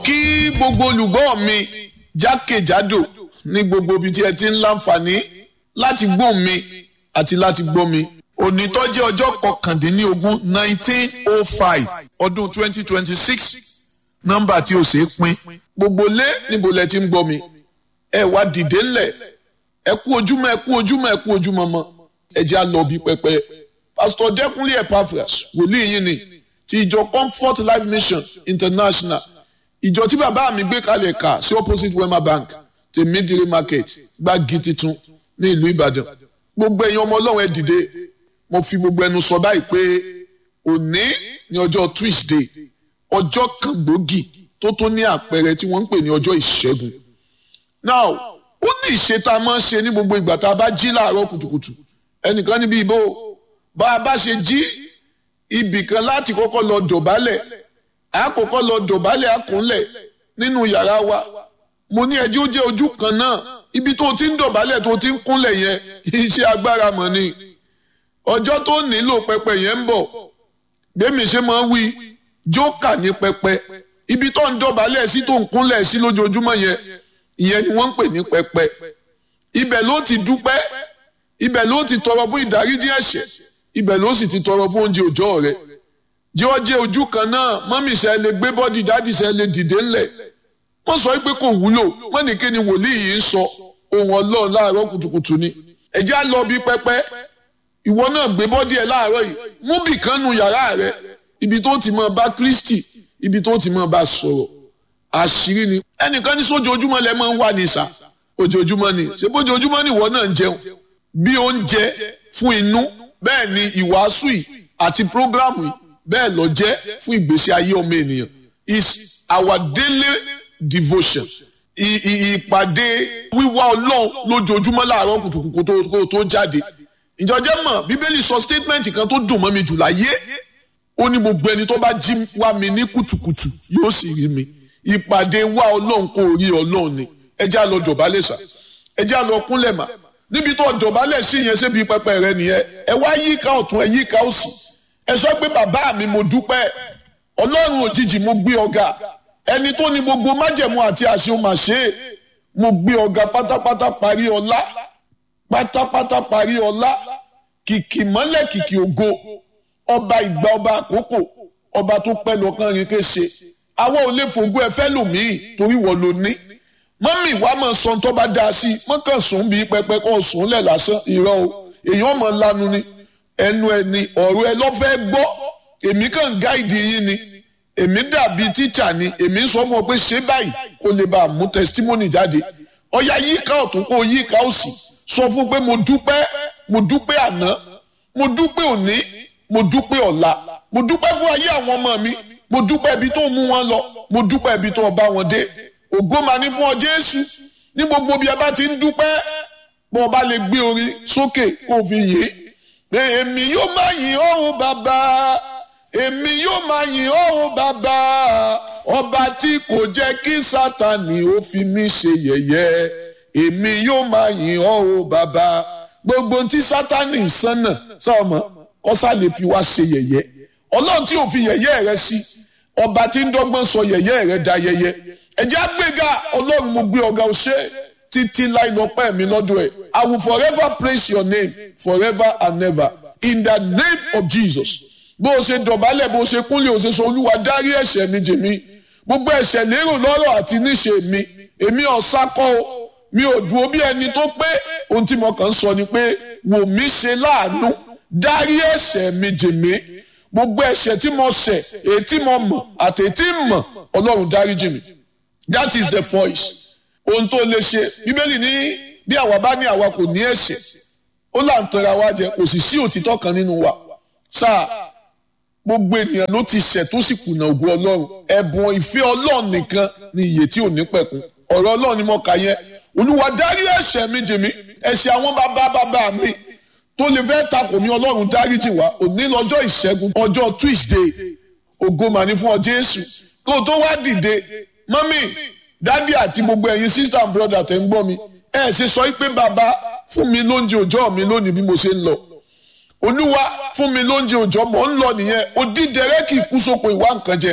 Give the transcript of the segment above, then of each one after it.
kí gbogbo olùgbọ́ mi jákèjádò ní gbogbo ibi tí ẹ ti ń láǹfààní láti gbọ́ mi àti láti gbọ́ mi òní tó jẹ́ ọjọ́ kọkàndínlógún nineteen oh five ọdún twenty twenty six nọ́mbà tí o ṣe é pín gbogbo lé níbo lẹ ti ń gbọ́ mi ẹ wá dìde ńlẹ̀ ẹ kú ojúmọ́ ẹ kú ojúmọ́ ẹ kú ojúmọ́ mọ́ ẹ jẹ́ àlọ́ bí pẹpẹ pásítọ̀ dẹ́kunlé epaphras wòlíì yín ni ti ìjọ comfort life mission international ìjọ tí bàbá mi gbé kalẹ̀ kà sí opposite wema bank tèmídìrí market gbági titun ní ìlú ìbàdàn gbogbo ẹ̀yin ọmọ ọlọ́run ẹ dìde mo fi gbogbo ẹnu sọ báyìí pé òní ní ọjọ́ tuesday ọjọ́ kan gbòógì tó tó ní àpẹẹrẹ tí wọ́n ń pè ní ọjọ́ ìṣẹ́gun now ó ní ìṣe tá a máa ń ṣe ní gbogbo ìgbà tá a bá jí láàárọ̀ kùtùkùtù ẹnìkan níbi ìbò bá a bá ṣe jí ibì kan láti kọ́kọ́ lọ dọ̀bálẹ̀ àkọ́kọ́ lọ dọ̀bálẹ̀ àkúnlẹ̀ nínú yàrá wa mo ní ẹjọ́ jẹ́ ojú kan náà ibi tó ti ń dọ̀bálẹ̀ tó ti ń kúnlẹ̀ yẹn iṣẹ́ agbára mọ̀ ni ọjọ́ tó nílò pẹpẹ yẹn ń bọ̀ gbẹ̀mí ṣe máa ń wí jókà ní pẹpẹ ibi tó ń dọ̀bálẹ̀ sí tó ń kúnlẹ̀ sí lójoojúmọ́ yẹn ìyẹn ni wọ́n ń pè ní pẹpẹ ibẹ̀ ló ti dúpẹ́ ibẹ̀ ló ti tọrọ fún ìdáríjì ẹ̀ṣẹ̀ ibẹ̀ ló sì ti tọrọ fún oúnjẹ òòjọ́ rẹ̀ jẹ́ ọ jẹ́ ojú kan náà mọ́mì ṣe lè gbé bọ́dì dádì ṣe lè dìde ńlẹ̀ wọ́n sọ pé kò wúlò wọ́n ní kí ni wòlíì yìí ń sọ ohun ọlọ́run láàárọ̀ kùtùkùtù ni ẹ̀jẹ̀ á lọ bí pẹ́pẹ́ ìwọ náà gbé bọ́dì ẹ̀ láàárọ̀ yìí mú bì kan nu yàrá rẹ ibi tó ti máa bá Kristi ibi tó ti máa bá sọ̀rọ̀ àṣírí ni ẹnìkan ní sójoojúmọ́ lẹ máa ń wà ní ìsà ojoojúmọ́ ni ṣé bójoojúmọ́ ni ìwọ náà ń jẹun bí oúnjẹ fún inú bẹ́ẹ̀ ni ìwàásù yìí àti prógrámù yìí bẹ́ẹ̀ lọ jẹ́ fún ìgbésí ayé ọmọ ènìyàn is our daily devotion ìpàdé wíwá ọlọ́run lójoojúmọ́ láàárọ̀ kùtùkùtù tó jáde ìjọjẹ́ mọ̀ bíbélì sọ statement kan tó dùn mọ́ mi jù láyé ó ní gbogbo ẹni tó bá jí wá mi ní kùtùkùtù yóò sì rí mi ìpàdé wá ọlọ́run kò rí ọlọ́run ni ẹ já lọ dọ̀bálẹ̀ sà ẹ já lọ kúnlẹ̀ mà níbi tó dọ̀bálẹ̀ sí yẹn ṣébi pẹpẹ rẹ nìyẹn ẹ wá yíká ọ̀tún ẹ yíká òsì ẹ sọ pé bàbá mi mo dúpẹ́ ọlọ́run òjijì mo gbé ọ̀gá ẹni tó ní gbogbo májẹ̀mú àti àṣẹ òun àṣẹ mo gbé ọ̀gá pátápátá parí ọlá pátápátá parí ọlá kìkì mọ́lẹ̀ kìkì ògo ọba ìgbà ọba àkókò ọba tó pẹ́ lọ́kàn rí kése àwọn ò lè fògo ẹ fẹ́ lòmíì torí wọ́n ló ní mọ́mì wàá mọ̀ sọ tó bá dáa sí mọ́kàn sùn bíi pẹpẹ kọ́ sùn lẹ̀ lásán irọ́ o èèyàn mọ̀ lanu ni ẹnu ẹni ọ̀rọ̀ ẹ lọ́fẹ́ gbọ́ èmi kàn gáìdì yín ni èmi dàbí tíṣà ni èmi ń sọ fún ọ pé ṣé báyìí kó lè bá a mú testimony jáde ọ̀yà yíká ọ̀tún kó yíká òsì sọ fún pé mo dúpẹ́ mo dúpẹ́ àná mo dúpẹ́ òní mo dúpẹ́ ọ̀la mo dúpẹ́ fún ayé àwọn ọmọ mi mo dúpẹ́ ibi tó mú wọn lọ mo dúpẹ́ ibi tó bá wọn dé ògo máa ní fún ọ Jésù ní gbogbo bí ẹ bá ti ń dúpẹ́ bó o bá lè gbé orin sókè kó o fi yè é èmi yóò máa yìn ọ́ bàbá èmi yóò máa yìn ọ́ bàbá ọba tí kò jẹ́ kí sátani ó fi mí ṣe yẹ̀yẹ́ èmi yóò máa yìn ọ́ bàbá gbogbo tí sátani sánà sọmọ kọ́sá lè fi wá ṣe yẹ̀yẹ́ ọlọ́run tí ò fi yẹ̀yẹ́ rẹ sí ọba tí ń dọ́gbọ́n sọ yẹ̀yẹ́ rẹ da yẹ̀yẹ́ ẹ̀jẹ̀ àgbéga ọlọ́run mo gbé ọ̀gá ọ̀ṣẹ́ títí láì lọ́pẹ́ mi lọ́dọ̀ ẹ̀ I will forever praise your name forever and never in the name of Jesus bó o ṣe dọ̀bálẹ̀ bó o ṣe kúnlẹ̀ o ṣe sọ olúwa dárí ẹ̀ṣẹ̀ mi jì mí gbogbo ẹ̀ṣẹ̀ lérò lọ́rọ̀ àti níṣe mi èmi ọ̀sákọ́ o mi ò dúró bí ẹni tó pé ohun tí mo kàn ń sọ ni pé wò mí ṣe láàánú dárí ẹ̀ṣẹ̀ mi jì mí gbogbo ẹ̀ṣẹ̀ tí mo ṣẹ̀ èyí tí mo mọ̀ àti èyí tí ń mọ̀ ọlọ́run dárí jì mí that is the voice ohun tó lè ṣe bíbélì ní bí àwa bá ní àwa kò ní ẹ̀ṣẹ̀ ó là ń tanra wa jẹ kò sì sí òtítọ́ kan nínú wa sáà gbogbo ènìyàn ló ti ṣẹ̀ tó sì kùnà ògo ọlọ́run ẹ̀bùn ìfẹ́ ọlọ́run nìkan ni ìyè tí ò ní pẹ̀kun ọ̀rọ̀ ọlọ́run ni mo kà yẹn olúwa dárí ẹ̀ṣẹ̀ mi jì mí ẹ̀ṣẹ̀ àwọn bàbá bàbá mi tó lè fẹ́ takò mí ọlọ́run dáríjì wá òní lọ́jọ́ ìṣẹ́gun ọjọ́ tuesday ògo mà ní fún ọ jésù kó o tó wá dìde mọ́mì dádì àti gbogbo ẹ̀yin sister and brother tẹ̀ ń gbọ́ mi ẹ̀ ṣe sọ pé bàbá fún mi lóúnjẹ òòjọ́ mi lónìí bí mo ṣe ń lọ olúwa fún mi lóúnjẹ òòjọ́ mọ̀ ń lọ nìyẹn odídẹrẹ́ kì í kú sóko ìwà nǹkan jẹ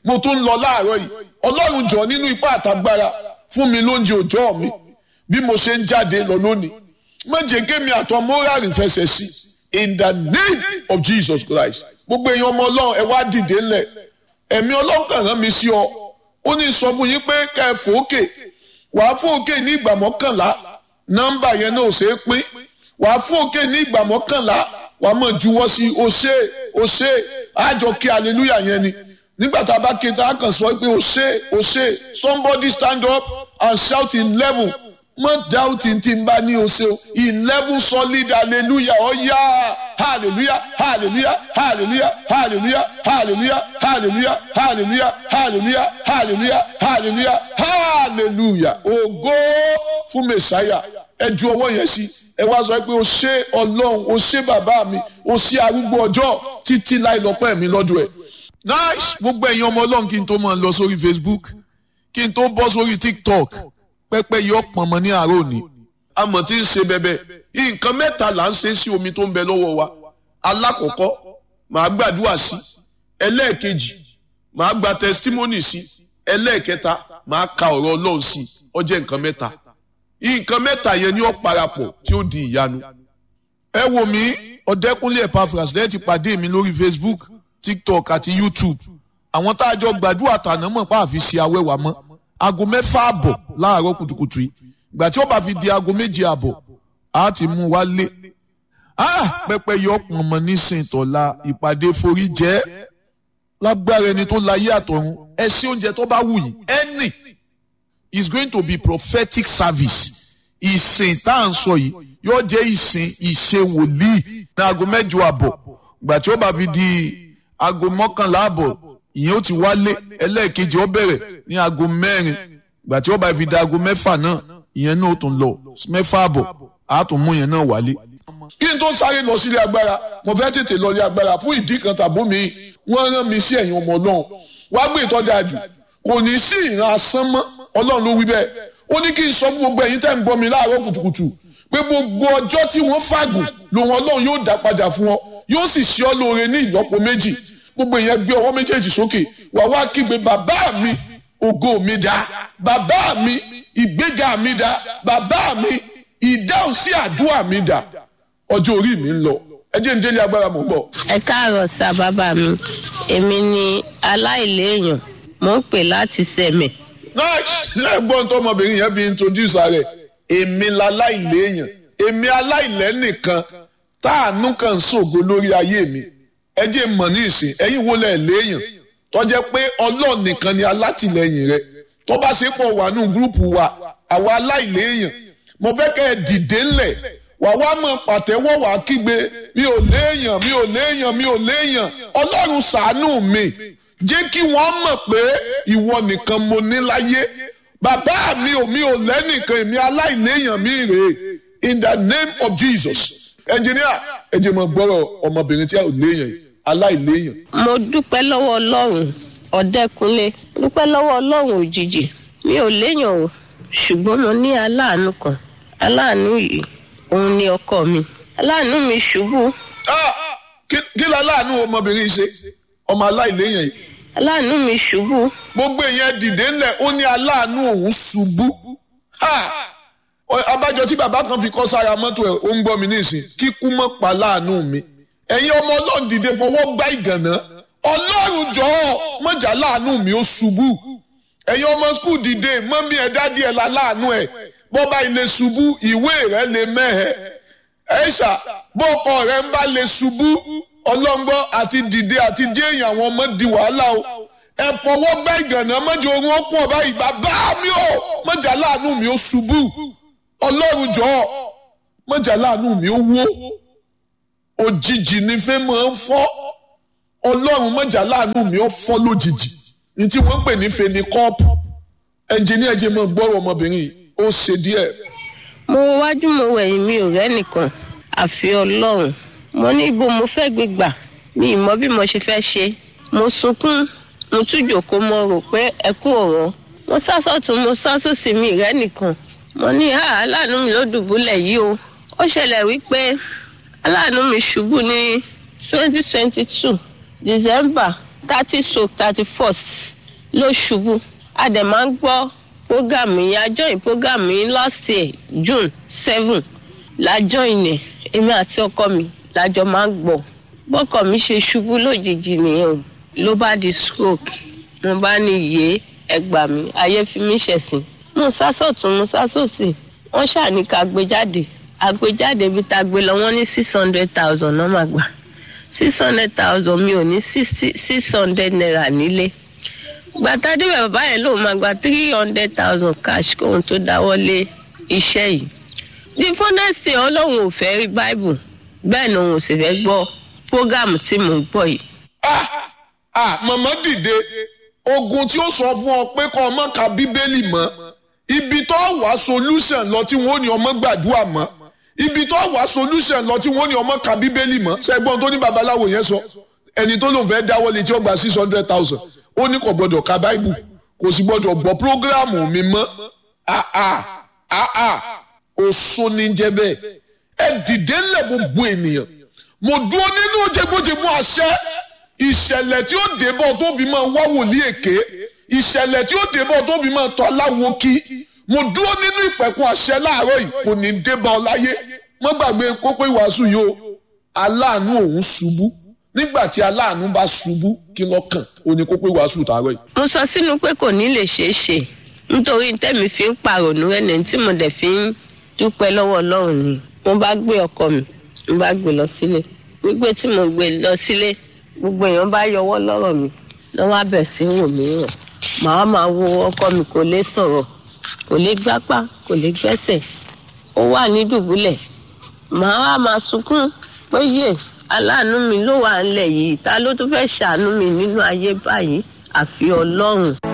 mo tún ń lọ láàárọ̀ yìí ọlọ́run jọ nínú ipá àtagbára fún mi lóúnjẹ òòjọ́ mi bí mo ṣe ń jáde lọ lónìí méje kémi àtọ móràlì fẹsẹ̀ sí in the name of Jesus Christ gbogbo èèyàn ọmọ ọlọ́run ẹ wá dìde ńlẹ̀ ẹ̀mí ọlọ́run kàn rán mi sí ọ ó ní sọ fún yín pé ká ẹ fòókè wàá fòókè ní ìgbà mọ́kànlá nọ́mbà yẹn náà ò ṣeé pín wàá fòókè ní ìgbà mọ́kànlá wàá mọ̀ juwọ́ sí o ṣe o ṣe àjọ kí hallelujah yẹn ni nígbà tá a bá ké tá a kàn sọ pé o ṣe o ṣe somebody stand up and shout eleven mọ doubting tí n bá ní o ṣe o eleven solid hallelujah ọ̀yá hallelujah hallelujah hallelujah hallelujah hallelujah hallelujah hallelujah hallelujah hallelujah hallelujah hallelujah ògo fún mẹsàáyà ẹ ju ọwọ́ yẹn sí ẹ wá sọ pé o ṣe ọlọ́run o ṣe bàbá mi o ṣe arúgbó ọjọ́ títí láì lọ́pẹ́ mi lọ́dọ̀ ẹ̀. nice gbogbo ẹ̀yin ọmọ ọlọ́run kí n tó máa lọ sórí facebook kí n tó bọ́ sórí tiktok pẹ́pẹ́ yọ pọ̀nmọ́ ní àárọ̀ òní amọ̀ tí ń ṣe bẹ́bẹ́ nǹkan mẹ́ta là ń ṣe sí omi tó ń bẹ lọ́wọ́ wa alákọ̀ọ́kọ́ màá gbàdúrà sí ẹlẹ́ẹ̀kejì màá gba testimony sí ẹlẹ́ẹ̀kẹta màá ka ọ̀rọ̀ ọlọ́run sí ó jẹ́ nǹkan mẹ́ta nǹkan mẹ́ta yẹn ni ó parapọ̀ tí ó di ìyanu. ẹ wò mí ọ̀dẹ́kúnlé Epaphras lẹ́yìn ti pàdé mi lórí Facebook TikTok àti YouTube àwọn tá a jọ gbàdúrà tàná mọ̀ pa àfi ṣe awẹ́wà mọ́ aago mẹ́fà àbọ̀ láàárọ̀ kùtùkùtù yìí ìgbà tí ó bá fi di aago méje àbọ̀ á ti mú wa lé pẹpẹ yọ pọnmọ nísìnyí tọ́la ìpàdé forí jẹ́ lágbára ẹni tó láyé àtọ̀run ẹ ṣe oúnjẹ tó bá wù yìí ẹnì is going to be prophetic service ìsìn tá à ń sọ yìí yóò jẹ́ ìsìn ìṣe wòlíì ní aago mẹ́jọ àbọ̀ ìgbà tí ó bá fi di aago mọ́kànlá àbọ̀ ìyẹn ó ti wálé ẹlẹ́ẹ̀kejì ó bẹ̀rẹ̀ ní aago mẹ́rin ìgbà tí ó bá fi di aago mẹ́fà náà ìyẹn náà ó tún lọ mẹ́fà àbọ̀ á tún mú ìyẹn náà wálé. kí n tó sáré lọ sílé agbára mo fẹ́ tètè lọ ilé agbára fún ìdí kan tàbó mi wọ́n rán mi sí ẹ̀yìn ọmọ ọlọ́run wá gbé ìtọ́jà jù kò ní sí ìran asán mọ́ ọlọ́run ló wí bẹ́ẹ̀ ó ní kí n sọ fún gbogbo ẹ̀yin tẹ́ ń gbọ́ mi láàárọ̀ kùtùkùtù pé gbogbo ọjọ́ tí wọ́n fàgùn lòun ọlọ́run yóò dá padà fún ọ yóò sì ṣe ọ́ lóore ní ìlọ́po méjì gbogbo ìyẹn gbé ọwọ́ méjèèjì sókè wà wá kígbe bàbá mi ògo mi dá bàbá mi ìgbéga mi dá bàbá mi ìdáhùn sí àdúrà mi dá ọjọ́ orí mi ń lọ ẹ jẹ́ ń délé agbára mọ̀ ń bọ̀. ẹ káàárọ̀ sá bàbá mi èmi ni aláìléèyàn mò ń pè láti sẹ̀mẹ̀. lẹ́gbọ́n tó ọmọbìnrin yẹn fi introduce rẹ̀ èmi láláìléèyàn èmi aláìlẹ́ nìkan táànú kan ń ṣògo lórí ayé mi ẹ jẹ́ mọ̀ ní ìsìn ẹ̀yin wo lẹ̀ léèyàn tó jẹ́ pé ọlọ́run nìkan ni alátìlẹyìn rẹ tó bá ṣe pọ̀ wà nù gúrùpù wa àwa aláìléèyàn mo fẹ́ kẹ́ ẹ dìde ńlẹ̀ wà wá mọ̀ pàtẹ́wọ́ wà kígbe mi ò léèyàn mi ò léèyàn mi ò léèyàn ọlọ́run ṣàánú mi jẹ́ kí wọ́n mọ̀ pé ìwọ nìkan mo ní láyé bàbá mi ò mi ò lẹ́nìkan èmi aláìléèyàn mi rèé in the name of Jesus ẹnjìníà ẹ jẹ́ mọ̀ gbọ́rọ̀ ọmọbìnrin tí a ò léèyàn yìí aláìléèyàn. mo dúpẹ́ lọ́wọ́ ọlọ́run ọ̀dẹ́kunlé dúpẹ́ lọ́wọ́ ọlọ́run òjijì mi ò léèyàn o ṣùgbọ́n mo ní aláàánú kan aláàánú yìí òun ni ọkọ mi aláàánú mi ṣubú kí la láàánú ọmọbìnrin ṣe ọmọ aláìléèyàn yìí. aláàánú mi ṣubú. gbogbo èèyàn dìde ńlẹ̀ ó ní aláàánú òun ṣubú. abájọ tí bàbá kan fi kọ́ sára mọ́tò ẹ̀ ó ń gbọ́ mi nísìn kíkú mọ́ pa láàánú mi ẹ̀yin ọmọ ọlọ́run dìde fọwọ́ gbá ìgànná ọlọ́run jọ̀ọ́ mọ̀jà láàánú mi ó ṣubú ẹ̀yin ọmọ skul dìde mọ́mí ẹ̀ dádì ẹ̀ la láàánú ẹ̀ bọ́ba ilé ṣubú ìwé rẹ̀ lè mẹ́hẹ̀ ẹ̀ṣà bọ́ọ̀kọ rẹ̀ ń bá lè ṣubú ọlọ́ngbọ́ àti dìde àti dé èèyàn àwọn ọmọ di wàhálà o ẹ fọwọ́ gbá ìgànná mọ́jà oorun ó pọ̀ báyìí bàbá mi ò mọ̀jà láàánú mi ó ṣubú ọlọ́run jọ̀ọ́ mọ̀jà láàánú mi ó wó òjijì ni fẹ́ máa ń fọ́ ọlọ́run mọ̀jà láàánú mi ó fọ́ lójijì ní tí wọ́n ń pè ní feni kọ́ọ̀pù ẹnjìníà jẹ́ mọ́ gbọ́rọ̀ ọmọbìnrin yìí ó ṣe díẹ̀. mo wájú mo wẹ̀yìn mi ò rẹ́nìkan àfi ọlọ́run mo ní ibo mo fẹ́ gbé gbà mi ì mọ bí mo ṣe fẹ́ ṣe mo sunkún mo tún jòkó mo rò pé ẹkú ọ̀rọ̀ mo sásọ̀tún mo sásòsì mi rẹ́nìkan mo ní aláàánú mi ló dùbúlẹ̀ yìí o ó ṣẹlẹ̀ wípé aláàánú mi ṣubú ní twenty twenty two december thirty stroke thirty first ló ṣubú a dẹ̀ máa ń gbọ́ prógámù yẹn a join prógámù yẹn last year june seven la join ẹ̀ èmi àti ọkọ mi lájọ máa ń gbọ́ bọ́kọ mi ṣe ṣubú lójijì nìyẹn o ló bá di stroke mo bá ní yé ẹgbà mi ayé fi mí ṣẹ̀sìn mo sásọ̀tún mo sásòsì wọ́n ṣàní ká gbé jáde àgbéjáde bí ta gbé lọ wọ́n ní six hundred thousand náà máa gbà six hundred thousand mi ò ní six hundred naira nílé gbàtà débẹ̀ bàbá yẹn lòun máa gba three hundred thousand cash kóun tó dáwọ́ lé iṣẹ́ yìí the funnest thing ọlọ́run ò fẹ́ rí bible bẹ́ẹ̀ ni òun ò sì fẹ́ gbọ́ program tí mò ń gbọ́ yìí. ah ah màmá dìde ogun tí ó sọ fún ọ pé kọ́ ọmọ ka bíbélì mọ́ ibi tó wá solution lọ tí wọ́n ní ọmọ gbàdúrà mọ́ ibi tó wá solution lọ tí wọ́n ní ọmọ ka bíbélì mọ́ ṣẹ́gbọ́n tó ní babaláwo yẹn sọ ẹni tó lòun fẹ́ dáwọ́lé tí ó gba six hundred thousand ó ní kò gbọ́dọ̀ ka bible kò sì gbọ́dọ̀ gbọ́ programu mi mọ́ ah ah ah ah oṣó ní jẹ́ bẹ́ẹ̀ ẹ dìde ńlẹ̀ gbogbo ènìyàn mo dúró nínú jẹgbójẹgbó àṣẹ ìṣẹ̀lẹ̀ tí ó débọ̀ tó fi máa wá wòlíì èké ìṣẹ̀lẹ̀ tí ó débọ̀ tó fi máa tọ́ aláwo kí mo dúró nínú ìpẹ̀kun àṣẹ láàárọ̀ yìí kò ní débọ̀ láyé má gbàgbé kópé ìwàásù yìí o aláàánú òun ṣubú nígbà tí aláàánú bá ṣubú kí lọ́kàn ó ní kópé ìwàásù tààrọ̀ yìí. mo sọ sínú pé kò ní lè ṣeé ṣe nítorí tẹ́mi fi ń pàrònú ẹni tí mo dẹ̀ fi ń dúpẹ́ lọ́wọ́ ọlọ́run ni mo bá gbé ọkọ mi mo bá gbé lọ sílé gbígbé tí mo gbé lọ sílé gbogbo èèyàn bá yọwọ́ lọ́rọ̀ mi lọ́wọ́ abẹ̀ sí wò mí ràn màá máa wo ọkọ mi kò lè sọ̀rọ̀ kò lè gbápá kò lè gbẹ́sẹ̀ ó wà ní dùbúlẹ̀ màá wá máa sunkún pé yé aláàánú mi ló wà ńlẹ̀ yìí ta ló tún fẹ́ ṣàánú mi nínú ayé báyìí àfi ọlọ́run.